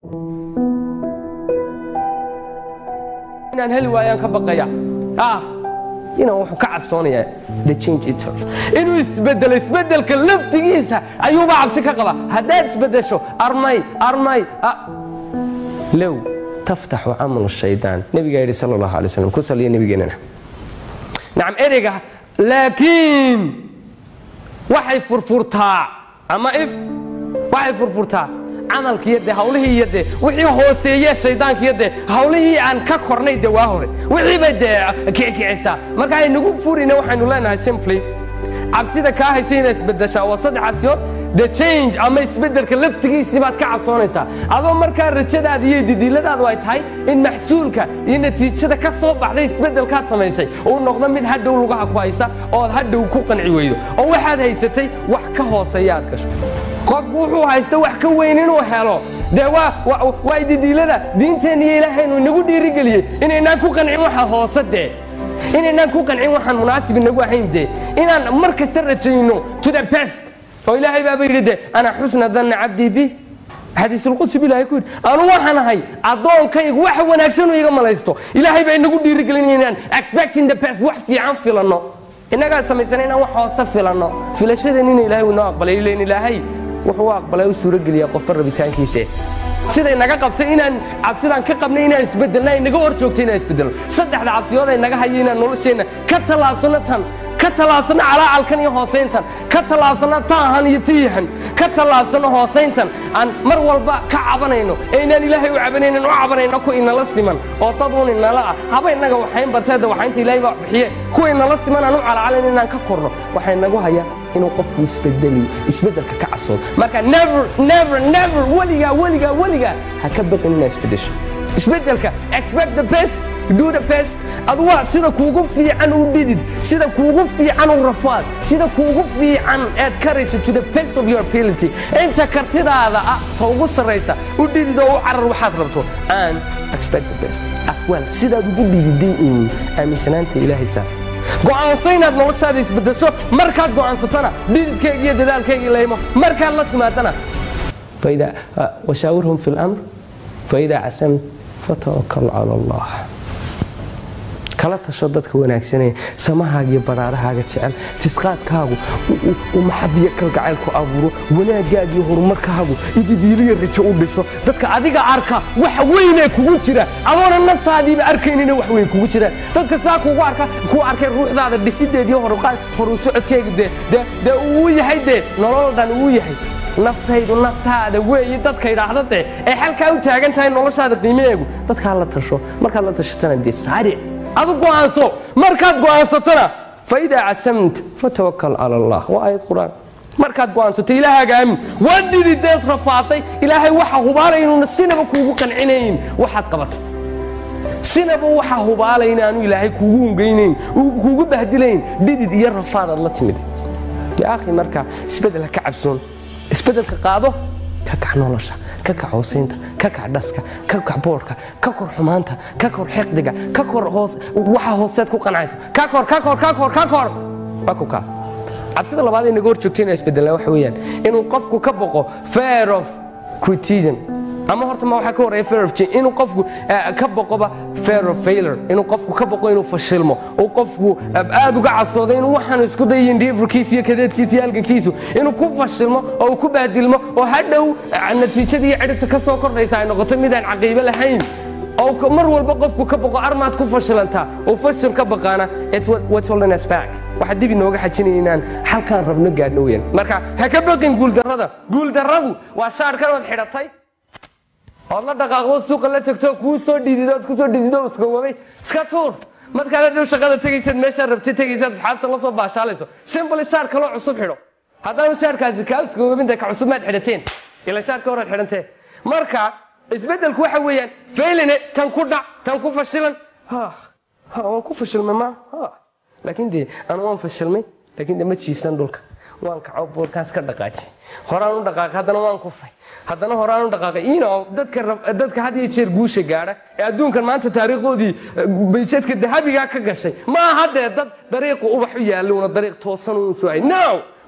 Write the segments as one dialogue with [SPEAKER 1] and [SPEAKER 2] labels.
[SPEAKER 1] inaan heli waayaan ka baqaya ah inaan wuxuu ka cabsoonayaa the change itself inuu isbedelo isbedelka laftigiisa ayuuba cabsi ka qaba haddaad isbedesho armay armay low taftaxu camalu shaydaan nebigaa yidhi sala allahu alay slam ku saliya nebigeennana nacam ereyga laakiin waxay furfurtaa ama if waxay furfurtaa camalkiiyo dee hawlihii iyo dee wixii hooseeye shaydaankiiyo dee hawlihii aan ka kornay dee waa hore wixii bay dee kicikicisaa marka aynagu furina waxaynu leenahay simply cabsida kaa haysa inay isbedeshaa waa saddex cabsiyood the change ama isbedelka laftigiisii baad ka cabsoonaysaa adoo markaa rajadaada iyo didiiladaadu ay tahay in maxsuulka iyo natiijada ka soo baxday isbedelkaad samaysay uu noqdo mid hadhow lugaha ku haysa ood hadhow ku qanci weydo oo waxaad haysatay wax ka hooseeya aad gasho qofku wuxuu haysta wax ka weyn inuu helo dee waa didiilada diinteenna iyo ilaahaynu inagu dhiirigeliyey inaynaan ku qancin waxa hoose dee inaynaan ku qancin waxaan munaasib inagu ahayn dee inaan mar kasta rajayno to the best oo ilaahay baaba yidhi de ana xusna danna cabdii bi xadiisulqudsi bu ilahay ku yidhi anu waxaan ahay addoonkaygu wax wanaagsanuu iga malaysto ilaahay baa inagu dhiirigelinaya inaan expecting the best wax fiican filanno innagaa samaysana inaan wax hoose filanno filashadeen ina ilahay uu inoo aqbalay ilan ilaahay wuxuu u aqbalay u suurogeliyaa qofka rabitaankiise siday naga qabtay inaan cabsidaan ka qabnay inaan isbedelna ay naga hor joogtay inaan isbedelno saddexda cabsiyood ay naga hayo inaan nolosheenna ka tallaabsanno tan ka tallaabsanno calaacalkan iyo hoosayntan ka tallaabsanno taahan iyo tiihan ka tallaabsanno hoosayntan aan mar walba ka cabanayno ee inaan ilaahay u cabanaynan u cabanayno ku inala siman oo dad un inala ah haba innaga waxayn bateeda waxaynta ilaahay baa bixiye kuwa inala siman aan u calacalayn inaan ka korno waxay nagu hayaa inuu qofku isbedeliyo isbedelka ka cabsoodo marka never never never weligaa weligaa weligaa ha ka baqin inaad isbedesho isbedelka expect the best do the best adu waa sida kuugu fiican u dhidid sida kuugu fiican u rafaad sida kuugu fiican aad karayso to the best of your ability inta kartidaada ah ta ugu sarraysa u dhidid oo u carar waxaad rabto and expect the best as well sidaad ugu dhididay uun aaminsanaanta ilaahay saa go'aansa inaad noloshaada isbedesho markaad go'aansatana dhididkayga iyo dadaalkaygii laymo markaad la timaadana washaawirhum fi lamr faidaa casamt fatawakal cala allah kala tasho dadka wanaagsanaya samahaaga iyo baraarahaaga jecel tisqaadkaagu u maxabiyo kalgacayl ku abuuro wanaagaaga iyo horumarkaagu ididiiliya rajo u dhiso dadka adiga arka wax weynee kugu jira adoona naftaadiiba arkaynina wax weyn kugu jira dadka saa kugu arka ku arkay ruuxdaada dhisideediyo horu socodkeega dee uu yahay dee nolol dhan uu yahay naftaydu naftaada weeye dadka idhaahda dee ee xalkaa u taagan tahay noloshaada qiimaheegu dadkaa la tasho markaad la tashatana dee saaric adu go'aanso markaad go'aansatana faidaa casamta fatawakal cala allah waa aayad qur-aan markaad go'aansato ilaahaaga aamin waa dhidideed rafaaday ilaahay waxa hubaalay inuuna sinaba kuugu qancinayn waxaad qabatay sinaba waxa hubaalay inaanu ilaahay kuugu hungaynayn kuugu bahdilayn dhidid iyo rafaadaad la timid akhi marka isbedel ha ka cabsoon isbedelka qaado ka kac nolosha ka kac hoosaynta ka kac dhaska ka kac boodhka ka kor xumaanta ka kor xiqdiga ka kor hoos waxa hooseed ku qancaysa ka kor ka kor ka kor ka kor waa ku kaa cabsida labaad ee naga hor joogta inaa isbedelnaa waxa weeyaan inuu qofku ka boqo fear of criticism ama horta ma waxaa ka horeeya fear of change inuu qofku ka boqoba fear of failure inuu qofku ka boqo inuu fashilmo uu qofku aad uga casoodo inuu waxaan isku dayin dhiifurkiisa iyo kadeedkiisa iyo halgankiisu inuu ku fashilmo oo uu ku baadilmo oo hadhow natiijada iyo cidhibta ka soo kordhaysa ay noqoto midaan caqiibo lahayn oo mar walba qofku ka boqo armaad ku fashilantaa oo fashil ka baqaana what's holding us back waxaa dib inooga xajinaya inaan halkaan rabno gaadhno weyan marka ha ka baqin guuldarrada guuldarradu waa shaarkan ood xidhatay ood la dhaqaaqdo suuqa la tagto kuu soo dhidido ood kusoo dhidido iskawabay iska tuur markaad hadhow shaqada tegaysaad meeshaad rabtay tegaysaad asxaabta la soo baashaalayso simbly shaar kaloo cusub xidho haddaanu shaarkaasi kaa iskawabinta ka cusub maad xidhateen ila shaarka horaad xidhantee marka isbeddelku waxa weeyaan failine tan ku dhac tan ku fashilan waan ku fashilmay ma laakiin dee anu waan fashilmay laakiin de ma jiifsan dhulka waan kaco boorkaas ka dhaqaaji horaan u dhaqaaqay haddana waan kufay haddana horaan u dhaqaaqay ino dadka dadka had iyo jeer guusha gaadha ee adduunkan maanta taariikhdoodii bayjeedka dahabigaa ka gashay ma aha dee dad dariiqu ubax u yaallo una dariiq toosan uun soo hay no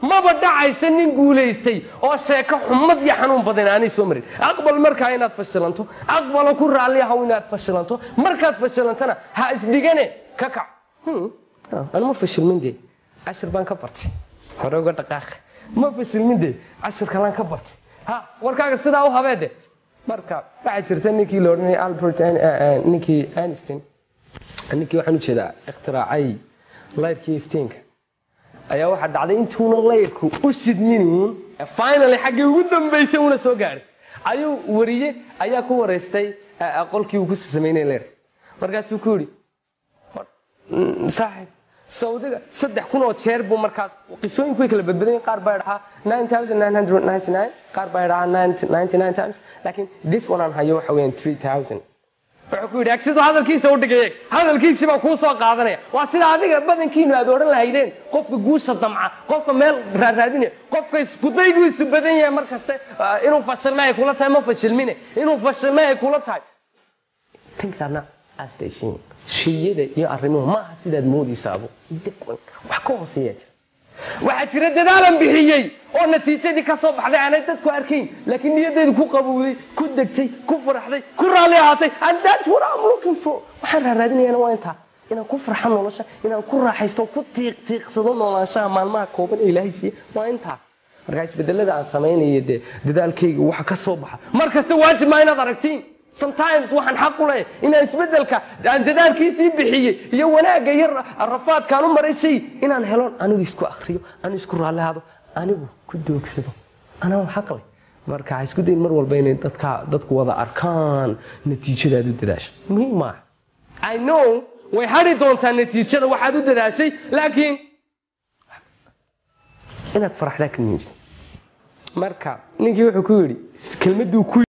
[SPEAKER 1] maba dhacaysa nin guulaystay oo sheeko xumad iyo xanuun badan aanay soo marin aqbal markaa inaad fashilanto aqbalo ku raalli ahaw inaad fashilanto markaad fashilantana ha isdhigane ka kac anuma fashilmin dee cashir baan ka bartay hore uga dhaqaaq ma fashilmin dee cashir kalaan ka bartay ha warkaaga sidaa u habeede marka waxaa jirta ninkii la odhanayay albert ninkii einstein ninkii waxaan ujeedaa ikhtiraacay layrkii iftiinka ayaa waxaa dhacday intuuna layrku u shidminuun finally xaggii ugu dambaysay una soo gaadhay ayuu wariye ayaa ku waraystay qolkii uu ku samaynay layrka markaasuu ku yidhi saaxib saudiga saddex kun oo jeer buu markaas qisooyinku way kala badbadan qaar baa dhahaa qaar baa dhahaa times laakiin this one aan hayo waxa weeyaan three thousand wuxuu ku yidhi siduu hadalkiisa u dhigay eeg hadalkiisii baan kuu soo qaadanaya waa sida adiga badankiinu aad odhan lahaydeen qofka guusha damca qofka meel raaraadinaya qofka iskudaygu isu badan yahay mar kaste inuu fashilme ay kula tahay ma fashilmine inuu fashilme ay kula tahay things are not as they seem shiyada iyo arrimuhu maaha sidaad moodaysaabo wax ka hooseeyaa jira waxaa jira dadaalan bixiyey oo natiijadii ka soo baxday aanay dadku arkayn laakiin niyaddeedu ku qabowday ku degtay ku faraxday ku raalli ahaatay and that's what I'm looking for waxaan raaraadinayana waa intaa inaan ku farxo nolosha inaan ku raaxaysto ku tiiq tiiqsado noolaanshaha maalmaha kooban ee ilaahay siiye waa intaa markaa isbedelada aan samaynayo dee dadaalkayga waxa ka soo baxa mar kasta waajib maa inaad aragtiin sometimes waxaan xaq u leeyahay inaan isbedelka aan dadaalkiisii bixiyey iyo wanaagga iyo rafaadkaan u maray shay inaan helon anigu isku akriyo anigu isku raallihaado anigu ku doogsado anaa xaq leh marka ha isku dayin mar walba inay dadka dadku wada arkaan natiijadaad u dadaasha muhiim maaha i know way hadhi doontaa natiijada waxaad u dadaashay laakiin inaad faraxdaa ka muhiimsan marka ninkii wuxuu ku yidhi kelmaduu ku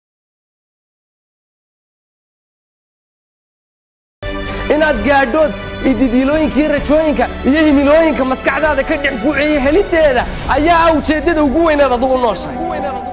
[SPEAKER 1] inaad gaadhood ididiilooyinkii rajooyinka iyo himilooyinka maskaxdaada ka dhex guuceeya heliddeeda ayaa ah ujeeddada ugu weynaad adugu nooshahay